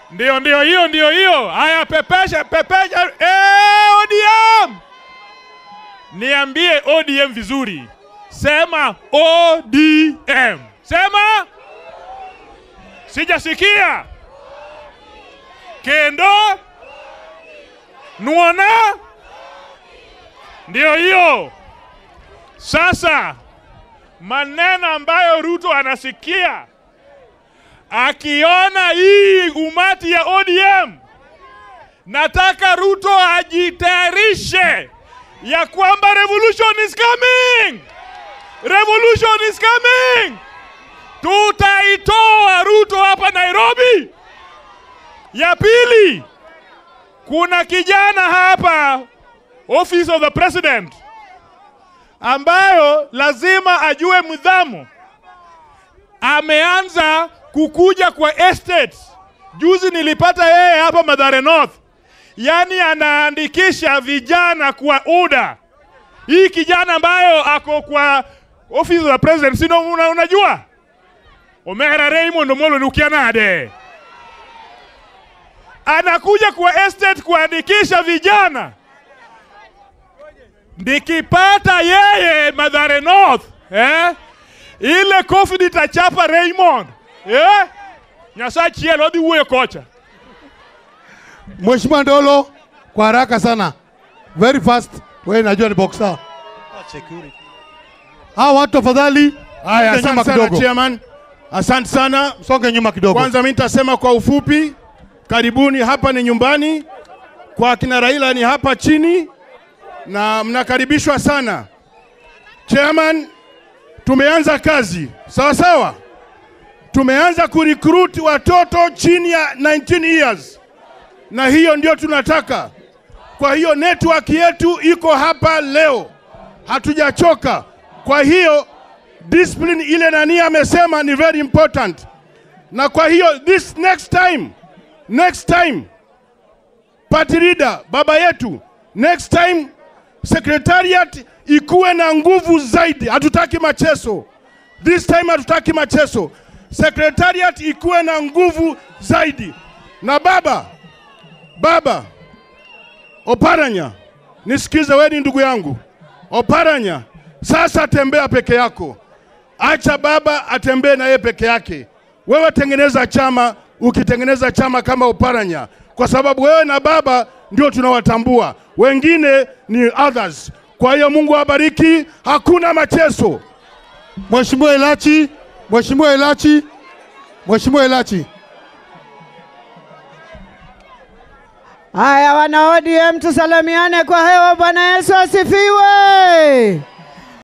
Ndio, ndio hiyo, ndio hiyo. Haya, pepesha, pepesha. Eh, ODM! Niambie ODM vizuri. Sema ODM. Sema. Sijasikia. Kendo. Nuona. Ndio hiyo. Sasa maneno ambayo Ruto anasikia akiona hii umati ya ODM, nataka Ruto ajitayarishe ya kwamba revolution is coming, revolution is coming. Tutaitoa Ruto hapa Nairobi. Ya pili, kuna kijana hapa office of the president ambayo lazima ajue mdhamu ameanza kukuja kwa estates. Juzi nilipata yeye hapa Mathare North, yaani anaandikisha vijana kwa UDA. Hii kijana ambayo ako kwa office of the president, sino una, unajua Omera Raymond Omolo Nukianade anakuja kwa estate kuandikisha vijana. Nikipata yeye Mathare North eh? ile kofi nitachapa Raymond eh? Nyasaye chielo odhi wuoyo kocha. Mheshimiwa Ndolo, kwa haraka sana, very fast. Wewe najua ni boxer. Hawa watu tafadhali, Haya, songe nyuma asante sana kidogo, chairman, asante sana. songe nyuma kidogo. Kwanza mimi nitasema kwa ufupi, karibuni, hapa ni nyumbani kwa kina Raila, ni hapa chini na mnakaribishwa sana. Chairman, tumeanza kazi sawa sawa, tumeanza kurecruit watoto chini ya 19 years, na hiyo ndio tunataka. Kwa hiyo network yetu iko hapa leo, hatujachoka. Kwa hiyo discipline ile nani amesema ni very important, na kwa hiyo this next time, next time party leader baba yetu, next time secretariat ikuwe na nguvu zaidi. Hatutaki machezo this time, hatutaki machezo. Secretariat ikuwe na nguvu zaidi. Na baba baba Oparanya, nisikize, wewe ni ndugu yangu Oparanya. Sasa tembea peke yako, acha baba atembee na yeye peke yake. Wewe tengeneza chama, ukitengeneza chama kama Oparanya, kwa sababu wewe na baba ndio tunawatambua, wengine ni others. Kwa hiyo Mungu awabariki, hakuna machezo. Mheshimiwa Elachi, Mheshimiwa Elachi, Mheshimiwa Elachi. Haya, wana ODM tusalimiane kwa hewa. Bwana Yesu asifiwe.